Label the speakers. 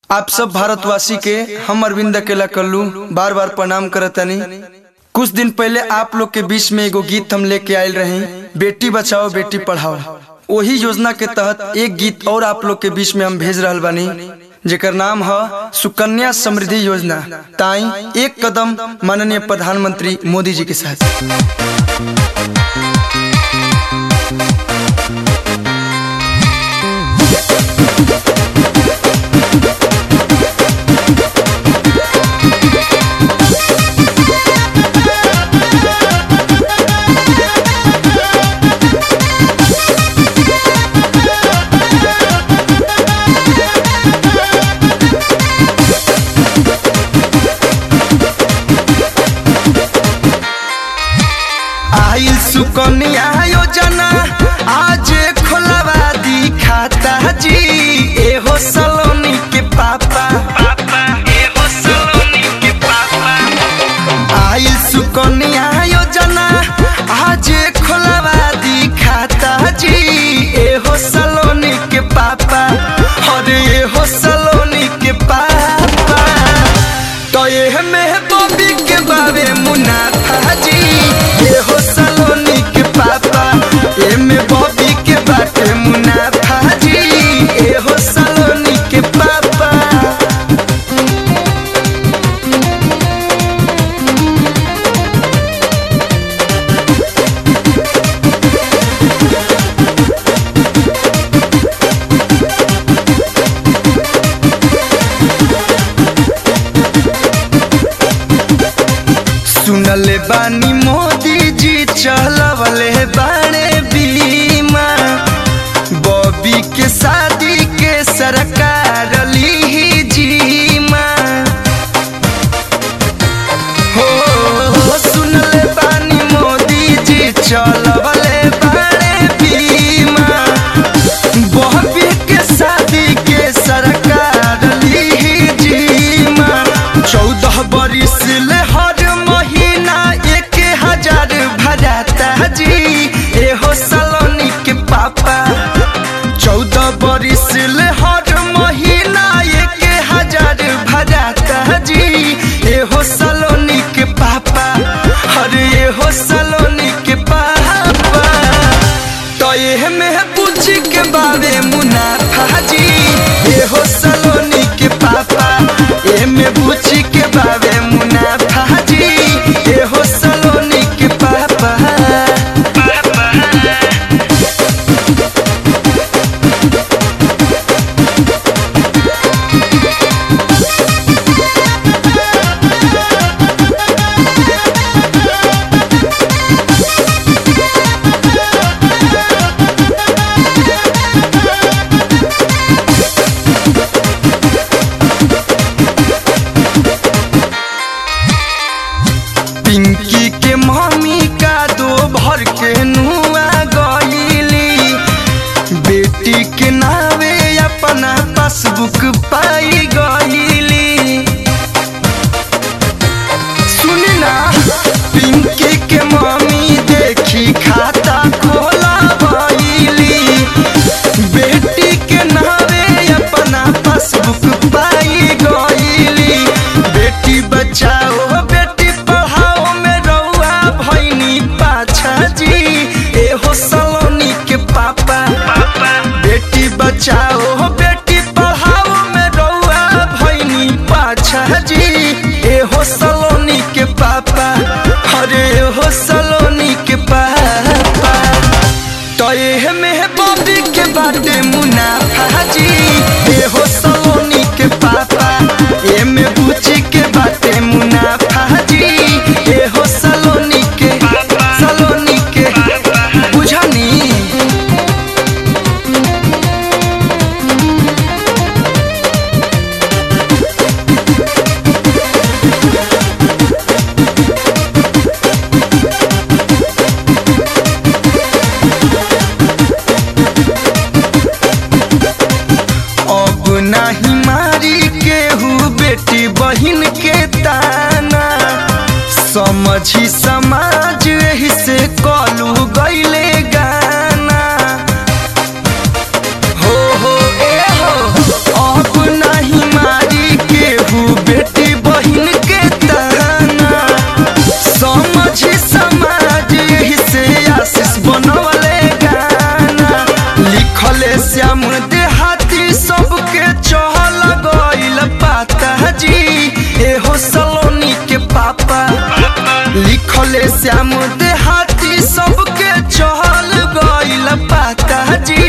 Speaker 1: आप सब भारतवासी के हम अरविंद अकेला कल्लू बार बार प्रणाम करतनी कुछ दिन पहले आप लोग के बीच में एगो गीत हम लेके आयल रही बेटी बचाओ बेटी पढ़ाओ वही योजना के तहत एक गीत और आप लोग के बीच में हम भेज रहल बानी जेकर नाम है सुकन्या समृद्धि योजना ताई एक कदम माननीय प्रधानमंत्री मोदी जी के साथ आइल सुकन्या योजना आज खोलवा दी खाता जी एहो सलोनी के पापा आइल सुकन्या योजना आज खोलवा दी खाता जी एहो सलोनी के पापा अरे एहो सलोनी के पापा तो ये में बॉबी के बारे मुनाफा जी ये हो सलोनी के पापा ये में बॉबी के बारे मुनाफा जी ये हो सलोनी के पापा सुनले बानी मोदी जी चलवले बाणे बीमा बॉबी के शादी के सरकार ली जीमा हो सुनले बानी मोदी जी चलवले बाणे बीमा बॉबी के शादी के सरकार ली जीमा चौदह बरिस ले हर महीना एक हजार भराता जी एहो सलोनी के पापा चौदह बरिस ले हर महीना एक हजार भराता जी एहो सलोनी के पापा अरे एहो सलोनी के पापा तो ये में पूछी के बारे मुनाफा जी एहो सलोनी के पापा ए में पूछी के बारे मुनाफा जी एहो सलोनी के पापा पिंकी के मम्मी का दो भर के नुआ गईली बेटी के नावे अपना पासबुक पाई गईली सुनी ना पिंकी के मम्मी देखी खाता खोला गईली बेटी के नावे अपना पासबुक पाई गईली बेटी बचाओ बेटी पढ़ाओ में रउआ भैनी पाछा जी एहो सलोनी के पापा बेटी बचाओ बेटी पढ़ाओ में रउआ श्याम देहाती सबके चहल गइल पाता जी एहो सलोनी के पापा लिखले श्याम देहाती सबके चहल गइल पाता जी